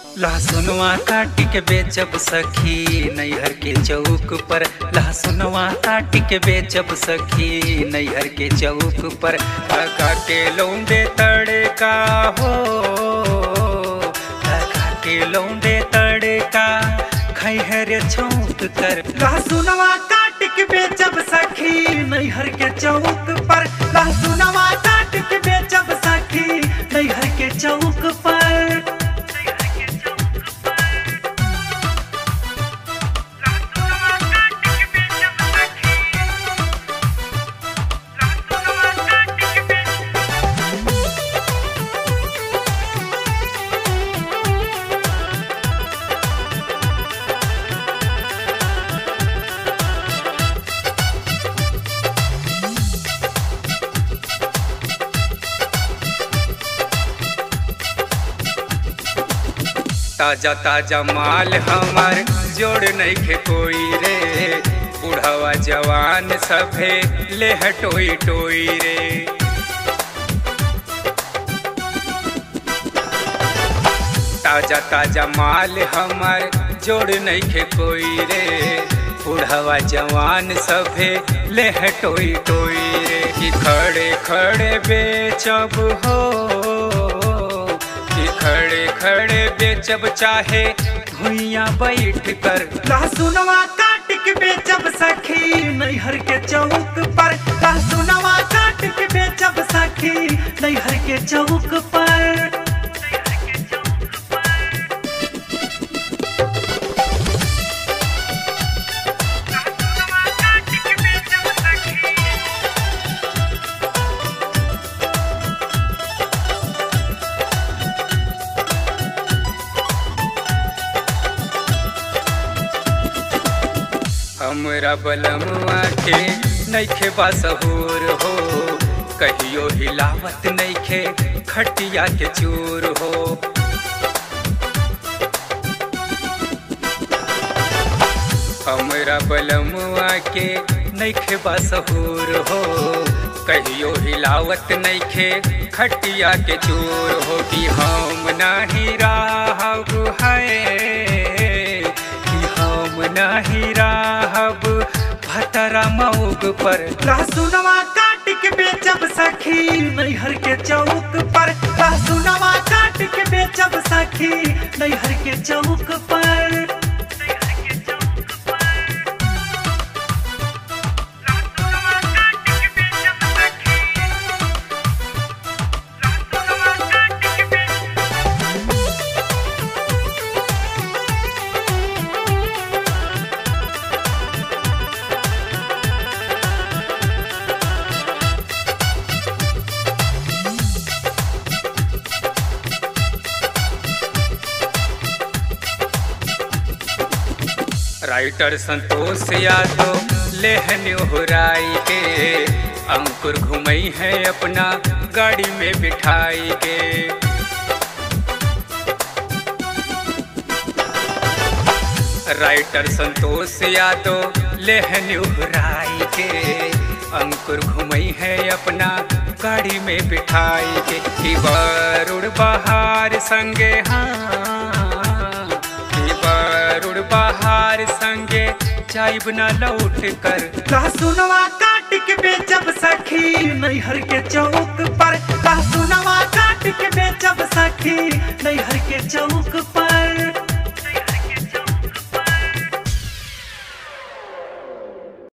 लहसुनवा काट के बेचब सखी नैहर के चौक पर लहसुनवा काट के बेचब सखी नैहर के चौक पर लगा के लौंडे तड़का हो लगा के लौंडे तड़का खैहर छौक कर लहसुनवा काट के बेचब सखी नैहर के चौक पर लहसुनवा काट के बेचब सखी नैहर के चौक पर ताजा ताजा माल हमार जोड़ नहीं खे कोई रे बुढ़वा जवान सभे ले हटोई टोई रे ताजा ताजा माल हमार जोड़ नहीं खे कोई रे बुढ़वा जवान सभे ले हटोई टोई रे कि खड़े खड़े बेचब हो कि खड़े खड़े बेचब चाहे भुइया बैठ कर लहसुनवा काट के बेचब सखी नैहर के चौक पर लहसुनवा काट के बेचब सखी नैहर के चौक पर हमरा बलमुआ के नैखे बासहूर हो कहियो हिलावत नैखे खटिया के चूर हो हमरा बलमुआ के नैखे बासहूर हो कहियो हिलावत नैखे खटिया के चूर हो कि हम नाही राहब है कि हम नाही राहब भतरा मऊग पर लहसुनवा काट के बेचब सखी नैहर के चौक पर लहसुनवा काट के बेचब सखी नैहर के चौक पर राइटर संतोष यादव लेहन ओहराई के अंकुर घुमई है अपना गाड़ी में बिठाई के राइटर संतोष यादव लेहन ओहराई के अंकुर घुमई है अपना गाड़ी में बिठाई के कि वरुण बहार संगे हाँ कि वरुण बहार संगे जाइब न लौट कर लहसुनवा काट के बेचब सखी नैहर के चौक पर लहसुनवा काट के बेचब सखी नैहर के चौक पर